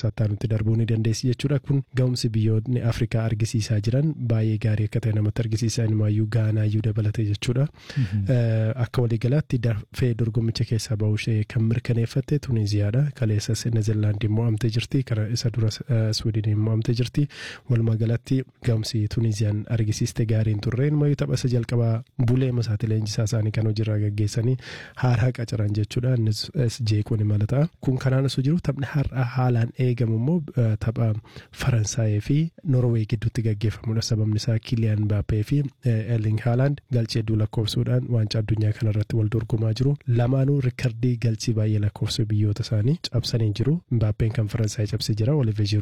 saattaa nutti darbuu ni dandeessi jechuudha kun ga'umsi biyyoonni afrikaa argisiisaa jiran baay'ee gaarii akka ta'e namatti argisiisa inumaayyuu gaanaayyuu dabalate jechuudha akka waliigalaatti dafee dorgommicha keessaa bahuu ishee kan mirkaneeffatte tuniziyaadha kaleessas neezerlaandii mo'amtee jirti kana isa dura swiidiniin mo'amtee jirti walumaa galatti ga'umsi tuniziyaan argisiiste gaariin turre inumayyuu tapha isa jalqabaa bulee masaati leenjisaa isaanii kan hojiirraa gaggeessanii haaraa qacaran jechuudha innis jeequun imala ta'a kun kanaan osoo jiru taphni har'a haalaan eegamu immoo tapha faransaayii fi norwee gidduutti gaggeeffamudha sababni isaa kiliyaan baappee fi erling haaland galchee hedduu lakkoofsuudhaan waancaa addunyaa kanarratti wal dorgomaa jiru lamaanuu rikardii galchii baay'ee lakkoofsu biyyoota isaanii cabsanii jiru baappeen kan faransaayii cabsee jira olive